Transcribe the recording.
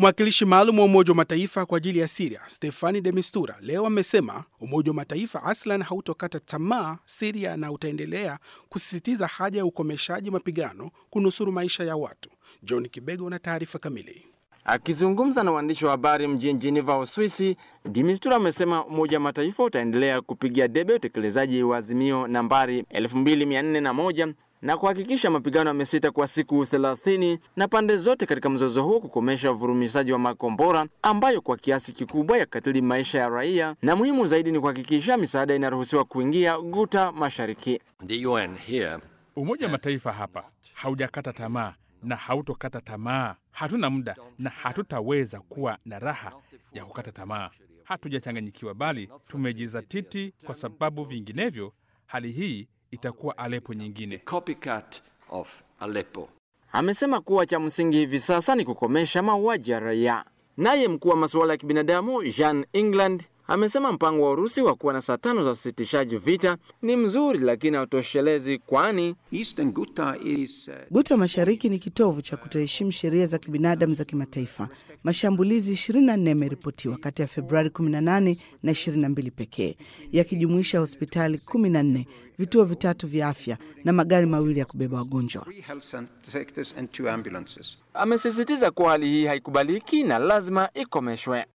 Mwakilishi maalum wa Umoja wa Mataifa kwa ajili ya Siria Stefani de Mistura leo amesema Umoja wa Mataifa aslan hautokata tamaa Siria na utaendelea kusisitiza haja ya ukomeshaji mapigano kunusuru maisha ya watu. John Kibego na taarifa kamili. Akizungumza na waandishi wa habari mjini Geneva, Uswisi, Dimistura amesema Umoja wa Mataifa utaendelea kupigia debe utekelezaji wa azimio nambari 2401 na kuhakikisha mapigano yamesita kwa siku 30 na pande zote katika mzozo huo kukomesha uvurumishaji wa makombora ambayo kwa kiasi kikubwa yakatili maisha ya raia, na muhimu zaidi ni kuhakikisha misaada inaruhusiwa kuingia Guta Mashariki. The UN here Umoja wa Mataifa hapa haujakata tamaa na hautokata tamaa. Hatuna muda na hatutaweza kuwa na raha ya kukata tamaa. Hatujachanganyikiwa, bali tumejizatiti, kwa sababu vinginevyo hali hii itakuwa Alepo nyingine. copycat of Aleppo. Amesema kuwa cha msingi hivi sasa ni kukomesha mauaji ya raia. Naye mkuu wa masuala ya kibinadamu Jean England amesema mpango wa Urusi wa kuwa na saa tano za usitishaji vita ni mzuri, lakini hautoshelezi, kwani Eastern Ghouta is uh, Guta Mashariki ni kitovu cha kutoheshimu sheria za kibinadamu za kimataifa. Mashambulizi 24 yameripotiwa kati ya Februari 18 na 22 pekee, yakijumuisha hospitali 14, vituo vitatu vya afya na magari mawili ya kubeba wagonjwa. three health sectors and two ambulances. amesisitiza kuwa hali hii haikubaliki na lazima ikomeshwe.